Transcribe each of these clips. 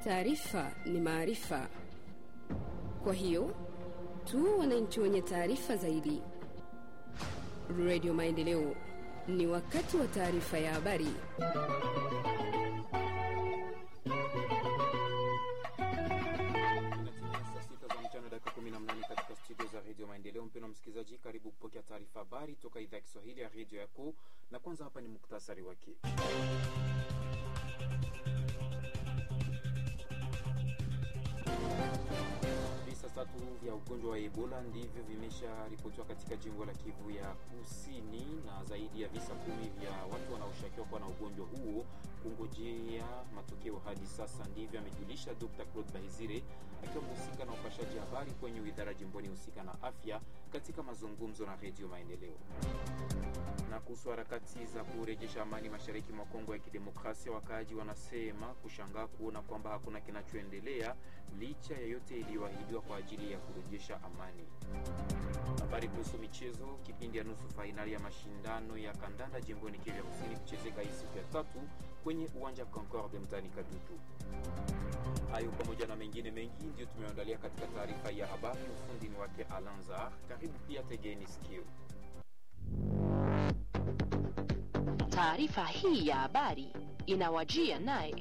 Taarifa ni maarifa, kwa hiyo tu wananchi wenye taarifa zaidi. Radio Maendeleo, ni wakati wa taarifa ya habari. Saa sita za mchana dakika 18 katika studio za redio Maendeleo. Mpendwa msikilizaji, karibu kupokea taarifa habari toka idhaa ya Kiswahili ya redio yako, na kwanza hapa ni muktasari wake. Visa tatu vya ugonjwa wa Ebola ndivyo vimesharipotiwa katika jimbo la Kivu ya Kusini, na zaidi ya visa kumi vya watu wanaoshukiwa kuwa na ugonjwa huo kungojea matokeo hadi sasa. Ndivyo amejulisha Dr. Claude Bahizire akiwa mhusika na upashaji habari kwenye idara jimboni husika na afya katika mazungumzo na Redio Maendeleo. Na kuhusu harakati za kurejesha amani mashariki mwa Kongo ya Kidemokrasia, wakaaji wanasema kushangaa kuona kwamba hakuna kinachoendelea licha ya yote iliyoahidiwa kwa ajili ya kurejesha amani. Habari kuhusu michezo. Kipindi ya nusu fainali ya mashindano ya kandanda jimboni Kivu ya Kusini kuchezeka hii siku ya tatu kwenye uwanja Concorde mtaani Kadutu. Hayo pamoja na mengine mengi ndiyo tumeandalia katika taarifa ya habari. Ufundi ni wake Alanzar. Karibu pia, tegeni sikio. Taarifa hii ya habari inawajia naye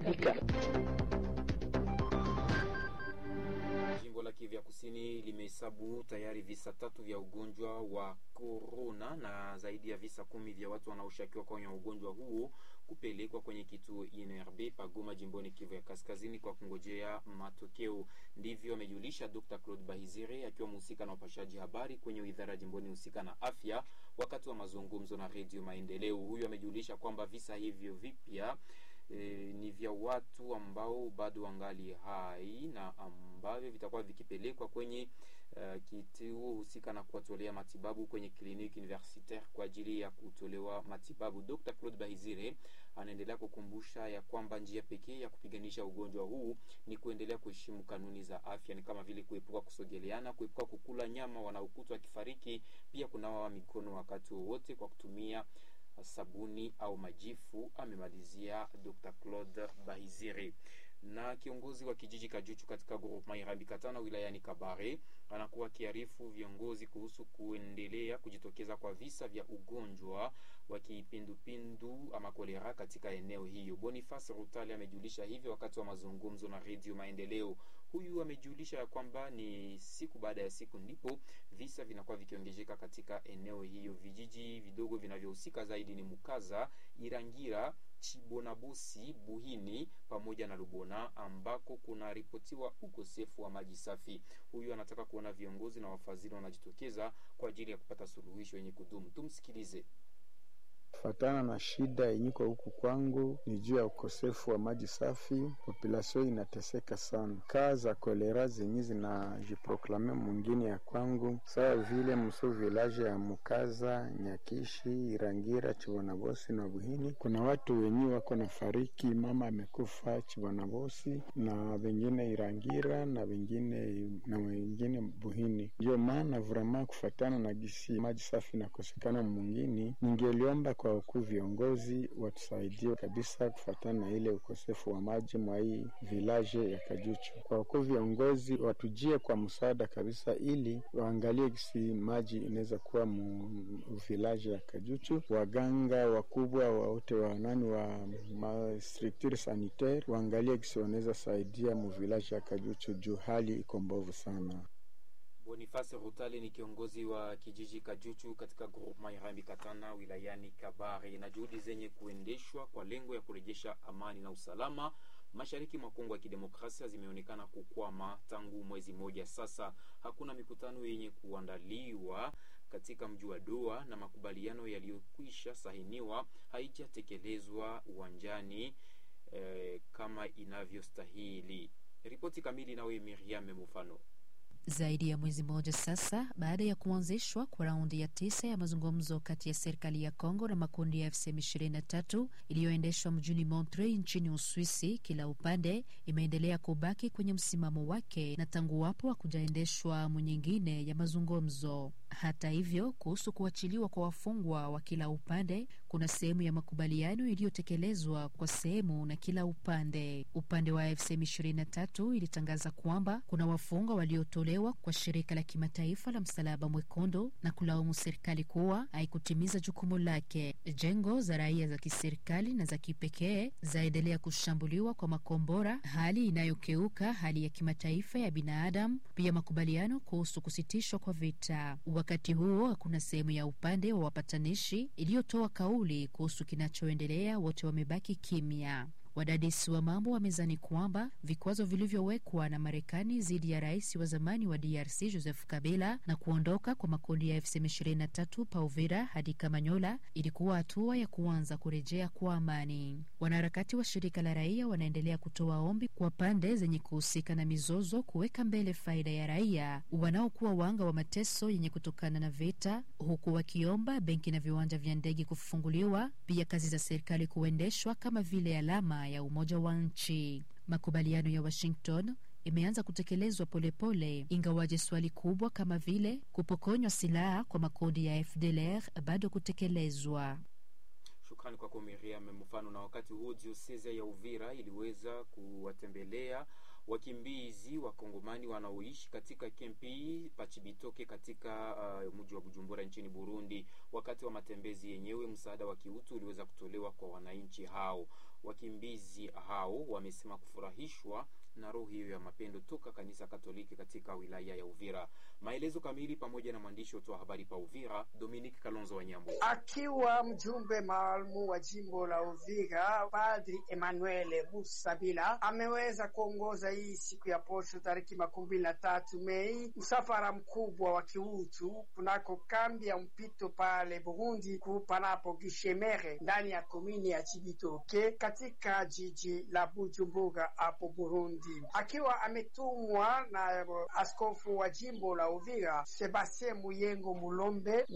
Jimbo la Kivu ya Kusini limehesabu tayari visa tatu vya ugonjwa wa korona na zaidi ya visa kumi vya watu wanaoshukiwa kwenye ugonjwa huo kupelekwa kwenye kituo INRB Pagoma jimboni Kivu ya Kaskazini kwa kungojea matokeo. Ndivyo amejulisha Dr. Claude Bahizire akiwa mhusika na upashaji habari kwenye idara jimboni husika na afya wakati wa mazungumzo na Redio Maendeleo. Huyu amejulisha kwamba visa hivyo vipya E, ni vya watu ambao bado wangali hai na ambavyo vitakuwa vikipelekwa kwenye uh, kituo husika na kuwatolea matibabu kwenye kliniki universitaire kwa ajili ya kutolewa matibabu. Dr. Claude Bahizire anaendelea kukumbusha ya kwamba njia pekee ya kupiganisha ugonjwa huu ni kuendelea kuheshimu kanuni za afya, ni kama vile kuepuka kusogeleana, kuepuka kukula nyama wanaokutwa wakifariki, pia kunawa mikono wakati wowote kwa kutumia sabuni au majifu, amemalizia Dr. Claude Bahizire. Na kiongozi wa kijiji Kajuchu katika groupement Irambi Katana wilayani Kabare anakuwa akiarifu viongozi kuhusu kuendelea kujitokeza kwa visa vya ugonjwa wa kipindupindu ama kolera katika eneo hiyo. Boniface Rutali amejulisha hivyo wakati wa mazungumzo na Radio Maendeleo. Huyu amejulisha ya kwamba ni siku baada ya siku ndipo visa vinakuwa vikiongezeka katika eneo hiyo. Vijiji vidogo vinavyohusika zaidi ni Mukaza, Irangira, Chibonabosi, Buhini pamoja na Lubona ambako kunaripotiwa ukosefu wa maji safi. Huyu anataka kuona viongozi na wafadhili wanajitokeza kwa ajili ya kupata suluhisho yenye kudumu. Tumsikilize. Fatana na shida yenyiko huku kwangu ni juu ya ukosefu wa maji safi. Populasio inateseka sana, kaa za kolera zenye zinajiproklame mwingine ya kwangu, sawa vile mso village ya Mukaza, Nyakishi, Irangira, Chibonabosi na Buhini. Kuna watu wenye wako na fariki, mama amekufa Chibonabosi na wengine Irangira na wengine na wengine Buhini. Ndio maana vrema kufatana na gisi maji safi nakosekana mwingine, ningeliomba kwa wakuu viongozi watusaidie kabisa kufatana na ile ukosefu wa maji mwa hii village ya Kajuchu. Kwa wakuu viongozi watujie kwa msaada kabisa, ili waangalie gisi maji inaweza kuwa mu village ya Kajuchu. Waganga wakubwa wote wa nani wa ma structure sanitaire waangalie gisi wanaweza saidia mu village ya Kajuchu juu hali iko mbovu sana. Boniface Rutale ni kiongozi wa kijiji Kajuchu katika groupement Irambi Katana wilayani Kabare. Na juhudi zenye kuendeshwa kwa lengo ya kurejesha amani na usalama mashariki mwa Kongo ya Kidemokrasia zimeonekana kukwama tangu mwezi mmoja sasa. Hakuna mikutano yenye kuandaliwa katika mji wa Doha na makubaliano yaliyokwisha sahiniwa haijatekelezwa uwanjani eh, kama inavyostahili. Ripoti kamili nawe Miriam Mufano. Zaidi ya mwezi mmoja sasa baada ya kuanzishwa kwa raundi ya tisa ya mazungumzo kati ya serikali ya Kongo na makundi ya FCM 23 iliyoendeshwa mjini Montreux nchini Uswisi, kila upande imeendelea kubaki kwenye msimamo wake na tangu wapo hakujaendeshwa awamu nyingine ya mazungumzo. Hata hivyo, kuhusu kuachiliwa kwa wafungwa wa kila upande kuna sehemu ya makubaliano iliyotekelezwa kwa sehemu na kila upande. Upande wa AFC M23 ilitangaza kwamba kuna wafungwa waliotolewa kwa shirika la kimataifa la Msalaba Mwekundu na kulaumu serikali kuwa haikutimiza jukumu lake. Jengo za raia za kiserikali na za kipekee zaendelea kushambuliwa kwa makombora, hali inayokeuka hali ya kimataifa ya binadamu, pia makubaliano kuhusu kusitishwa kwa vita. Wakati huo hakuna sehemu ya upande wa wapatanishi iliyotoa kauli kuhusu kinachoendelea, wote wamebaki kimya. Wadadisi wa mambo wamezani kwamba vikwazo vilivyowekwa na Marekani dhidi ya rais wa zamani wa DRC Joseph Kabila na kuondoka kwa makundi ya FCM23 pa Uvira hadi Kamanyola ilikuwa hatua ya kuanza kurejea kwa amani. Wanaharakati wa shirika la raia wanaendelea kutoa ombi kwa pande zenye kuhusika na mizozo kuweka mbele faida ya raia wanaokuwa wanga wa mateso yenye kutokana na vita, huku wakiomba benki na viwanja vya ndege kufunguliwa, pia kazi za serikali kuendeshwa kama vile alama ya umoja wa nchi. Makubaliano ya Washington imeanza kutekelezwa polepole, ingawaje swali kubwa kama vile kupokonywa silaha kwa makundi ya FDLR bado kutekelezwa. Shukrani kwako Miriam Mfano. Na wakati huo dioseze ya Uvira iliweza kuwatembelea wakimbizi wa Kongomani wanaoishi katika kempi Pachibitoke katika uh, mji wa Bujumbura nchini Burundi. Wakati wa matembezi yenyewe, msaada wa kiutu uliweza kutolewa kwa wananchi hao. Wakimbizi hao wamesema kufurahishwa na roho hiyo ya mapendo toka kanisa Katoliki katika wilaya ya Uvira. Maelezo kamili pamoja na mwandishi wa habari pa Uvira, Dominique Kalonzo Wanyambo. Akiwa mjumbe maalumu wa jimbo la Uvira, Padri Emmanuel Musabila ameweza kuongoza hii siku ya posho tariki makumi mbili na tatu Mei msafara mkubwa wa kiutu kunako kambi ya mpito pale Burundi kupanapo Gishemere ndani ya komini ya Chibitoke katika jiji la Bujumbura hapo Burundi, akiwa ametumwa na askofu wa jimbo la Uvira Sebastien Muyengo Mulombe.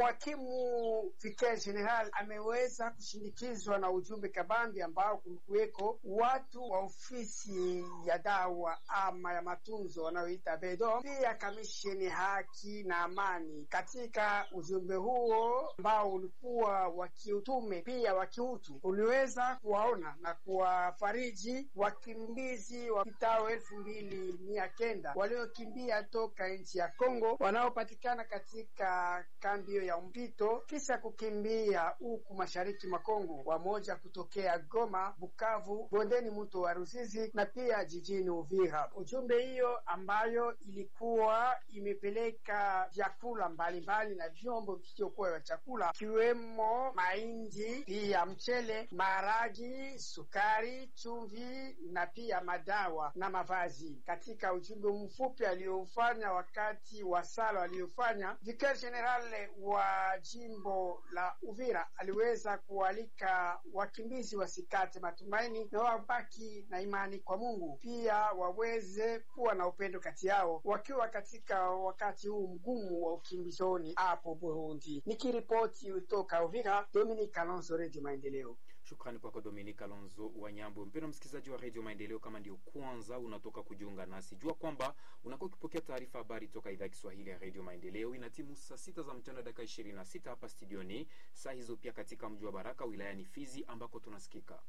Mwakimu Vicaire General ameweza kushindikizwa na ujumbe kabambi ambao kulikuweko watu wa ofisi ya dawa ama ya matunzo wanayoita Bedo, pia kamisheni haki na amani. Katika ujumbe huo ambao ulikuwa wa kiutume pia wa kiutu, uliweza kuwaona na kuwafariji wakimbizi wapitao elfu mbili mia kenda waliokimbia toka nchi ya Kongo wanaopatikana katika kambi hiyo ya mpito kisha kukimbia huku mashariki mwa Kongo, wamoja kutokea Goma, Bukavu, bondeni mto wa Ruzizi na pia jijini Uvira. Ujumbe hiyo ambayo ilikuwa imepeleka vyakula mbalimbali na vyombo visivyokuwa vya chakula ikiwemo mahindi, pia mchele, maharagi, sukari, chumvi na pia madawa na mavazi. Katika ujumbe mfupi aliofanya wakati wa sala aliyofanya, Vicaire General wa jimbo la Uvira aliweza kualika wakimbizi wasikate matumaini na wabaki na imani kwa Mungu, pia waweze kuwa na upendo kati yao wakiwa katika wakati huu mgumu wa ukimbizoni hapo Burundi. Nikiripoti kutoka Uvira, Dominic Kalonzo, Radio Maendeleo. Shukrani kwako Dominika Alonzo Wanyambo. Mpendwa msikilizaji wa redio Maendeleo, kama ndio kwanza unatoka kujiunga nasi, jua kwamba unakuwa ukipokea taarifa habari toka idhaa ya Kiswahili ya redio Maendeleo. Ina timu saa sita za mchana dakika ishirini na sita hapa studioni, saa hizo pia katika mji wa Baraka wilayani Fizi ambako tunasikika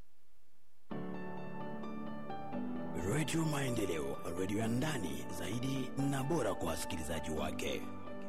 redio Maendeleo, redio ya ndani zaidi na bora kwa wasikilizaji wake.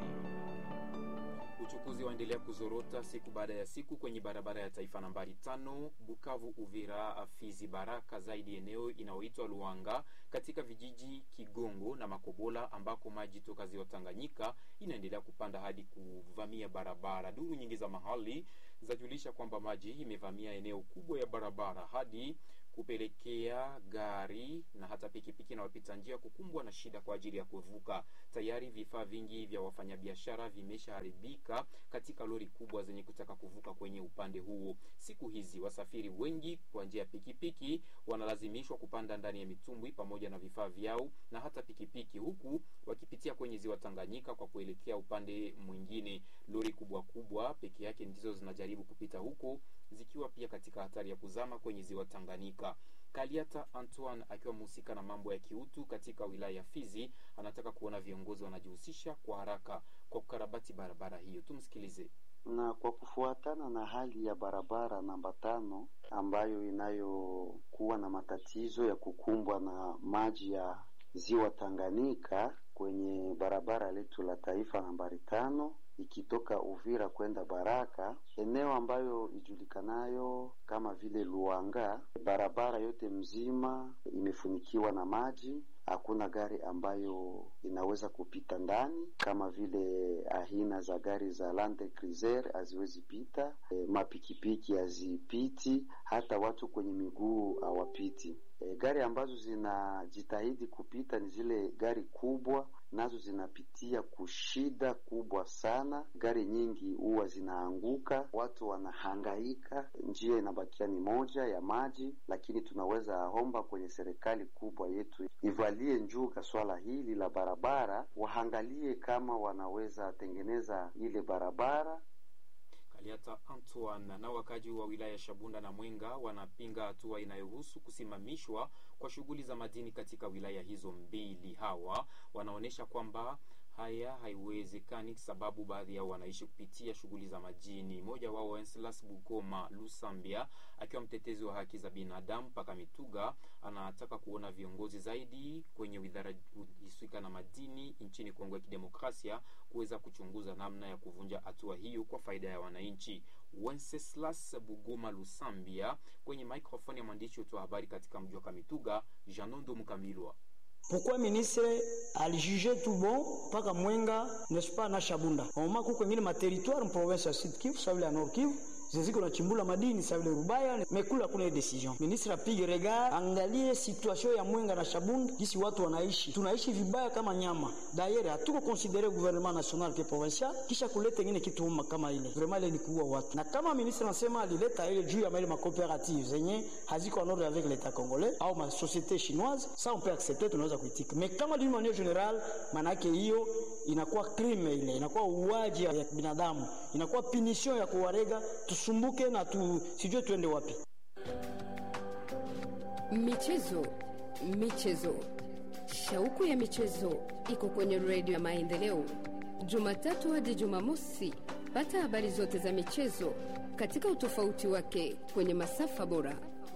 Uchukuzi waendelea kuzorota siku baada ya siku kwenye barabara ya taifa nambari tano Bukavu Uvira Fizi Baraka, zaidi eneo inayoitwa Luanga katika vijiji Kigongo na Makobola ambako maji toka ziwa Tanganyika inaendelea kupanda hadi kuvamia barabara. Duru nyingi za mahali zajulisha kwamba maji imevamia eneo kubwa ya barabara hadi kupelekea gari na hata pikipiki na wapita njia kukumbwa na shida kwa ajili ya kuvuka. Tayari vifaa vingi vya wafanyabiashara vimeshaharibika katika lori kubwa zenye kutaka kuvuka kwenye upande huo. Siku hizi wasafiri wengi kwa njia ya pikipiki wanalazimishwa kupanda ndani ya mitumbwi pamoja na vifaa vyao na hata pikipiki, huku wakipitia kwenye ziwa Tanganyika kwa kuelekea upande mwingine. Lori kubwa kubwa peke yake ndizo zinajaribu kupita huko zikiwa pia katika hatari ya kuzama kwenye ziwa Tanganyika. Kaliata Antoine akiwa mhusika na mambo ya kiutu katika wilaya ya Fizi anataka kuona viongozi wanajihusisha kwa haraka kwa kukarabati barabara hiyo. Tumsikilize. Na kwa kufuatana na hali ya barabara namba tano ambayo inayokuwa na matatizo ya kukumbwa na maji ya ziwa Tanganyika kwenye barabara letu la taifa nambari tano ikitoka Uvira kwenda Baraka, eneo ambayo ijulikanayo kama vile Luanga, barabara yote mzima imefunikiwa na maji. Hakuna gari ambayo inaweza kupita ndani, kama vile aina za gari za Land Cruiser haziwezi pita, e, mapikipiki hazipiti, hata watu kwenye miguu hawapiti. E, gari ambazo zinajitahidi kupita ni zile gari kubwa, nazo zinapitia kushida kubwa sana. Gari nyingi huwa zinaanguka, watu wanahangaika, njia inabakia ni moja ya maji. Lakini tunaweza omba kwenye serikali kubwa yetu ivalie njuga swala hili la barabara, waangalie kama wanaweza tengeneza ile barabara Kaliata Antoine na wakaji wa wilaya Shabunda na Mwenga wanapinga hatua inayohusu kusimamishwa kwa shughuli za madini katika wilaya hizo mbili. Hawa wanaonyesha kwamba haya haiwezekani sababu baadhi yao wanaishi kupitia shughuli za majini. Mmoja wao Wenceslas Bugoma Lusambia, akiwa mtetezi wa haki za binadamu mpaka Mituga, anataka kuona viongozi zaidi kwenye widhara husika na madini nchini Kongo ya Kidemokrasia kuweza kuchunguza namna ya kuvunja hatua hiyo kwa faida ya wananchi. Wenceslas Bugoma Lusambia kwenye microphone ya mwandishi wetu wa habari katika mji wa Kamituga, Janondo Mkamilwa. Pourquoi ministre alijuge tout bon mpaka Mwenga n'est-ce pas na Shabunda oma kuko ingine materitoire province ya Sud Kivu sawa ya Nord Kivu ziziko na chimbula madini sawa Rubaya mekula kuna decision ministre apige regard angalie situation ya Mwenga na Shabunda kisi watu wanaishi tunaishi vibaya kama nyama d'ailleurs hatuko considere gouvernement national que provincial kisha kuleta ingine kitu uma kama ile vraiment ile ni kuua watu na kama ministre anasema alileta ile juu ya mali ma coopérative zenye haziko en ordre avec l'état congolais au ma société chinoise ça on peut accepter tunaweza kuitika mais kama d'une manière générale manake hiyo inakuwa crime ile inakuwa uwaji ya binadamu inakuwa punition ya kuwarega tusumbuke na tu sijue tuende wapi Michezo, michezo, shauku ya michezo iko kwenye redio ya Maendeleo, Jumatatu hadi Jumamosi. Pata habari zote za michezo katika utofauti wake kwenye masafa bora.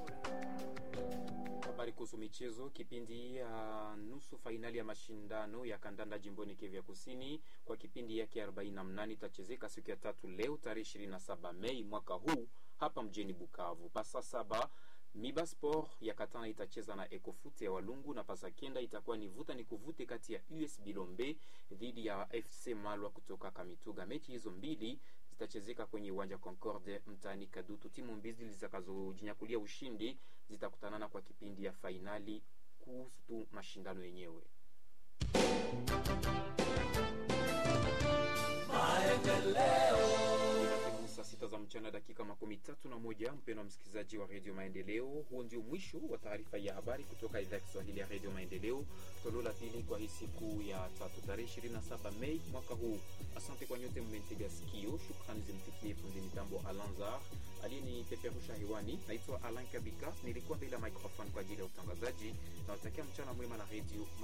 Habari kuhusu michezo. Kipindi ya uh, nusu fainali ya mashindano ya kandanda jimboni Kivu ya Kusini kwa kipindi yake 48 itachezeka siku ya tatu leo tarehe 27 Mei mwaka huu hapa mjini Bukavu. Pasa saba Miba Sport ya Katana itacheza na Ecofute ya Walungu na pasa kenda itakuwa ni vuta ni kuvute kati ya US Bilombe dhidi ya FC Malwa kutoka Kamituga. Mechi hizo mbili zitachezeka kwenye uwanja Concorde mtaani Kadutu. Timu mbili zitakazojinyakulia ushindi zitakutanana kwa kipindi ya fainali kuhusu mashindano yenyewe. Saa sita za mchana dakika makumi tatu na moja mpendo wa msikilizaji wa redio Maendeleo, huo ndio mwisho wa taarifa ya habari kutoka idhaa ya Kiswahili ya redio Maendeleo, toleo la pili kwa hii siku ya tatu tarehe 27 Mei mwaka huu. Asante kwa nyote mmentega sikio. Shukrani zimfikie fundi mitambo Alanzar aliyenipeperusha hewani. Naitwa Alan Kabika, nilikuwa mbele ya microphone kwa ajili ya utangazaji. Nawatakia mchana mwema na redio